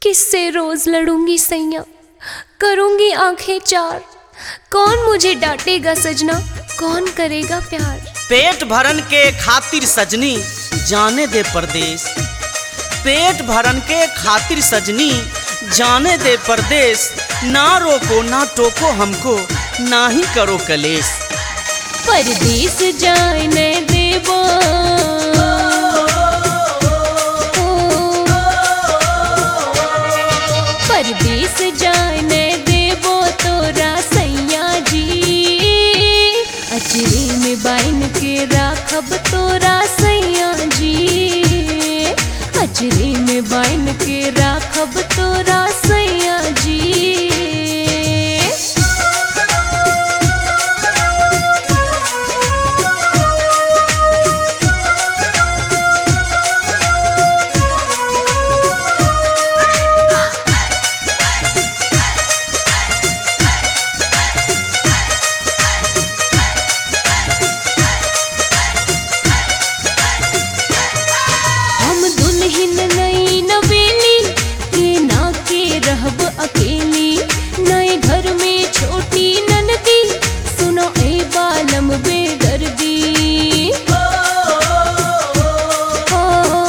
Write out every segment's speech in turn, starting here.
किससे रोज लड़ूंगी सैया करूंगी आंखें चार कौन मुझे डांटेगा सजना कौन करेगा प्यार पेट भरन के खातिर सजनी जाने दे परदेश पेट भरन के खातिर सजनी जाने दे परदेश ना रोको ना टोको हमको ना ही करो कलेश परदेस जाने देबो परदेस जाने देबो तोरा सैया जी अचरे में बाइन के राखब तोरा सैया जी अचरे में बाइन के राखब तोरा सैया जी हम दुल्हन नई नवेली के ना के रहब अकेली नए घर में छोटी ननदी सुनो ए बालम बेदर्दी हो।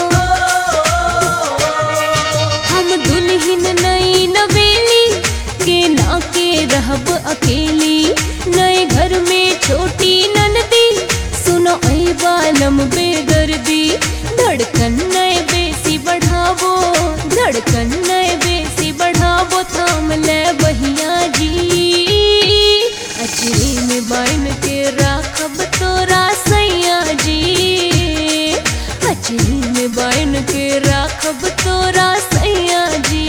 हम दुल्हन नई नवेली के ना के रहब अकेली नए घर में छोटी ननदी सुनो ऐ बालम बेदर्दी धड़कन नए बेसी बढ़ावो धड़कन नए बेसी बढ़ावो थाम ले बहिया जी अचरे में बाइन के राखब तोरा सैया जी अचरे में बाइन के राखब तोरा सैया जी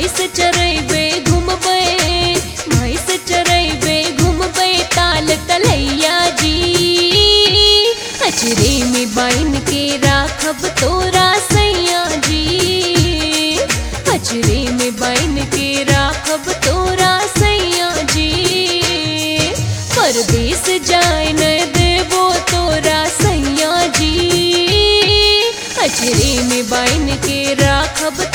भैंस चरेबे घूमबे भैंस चरेबे घूमबे ताल तलैया जी अचरे में बाइन के राखब तोरा सैया जी अचरे में बाइन के राखब तोरा सैया जी परदेस जाए न देबो तोरा सैया जी अचरे में बाइन के राखब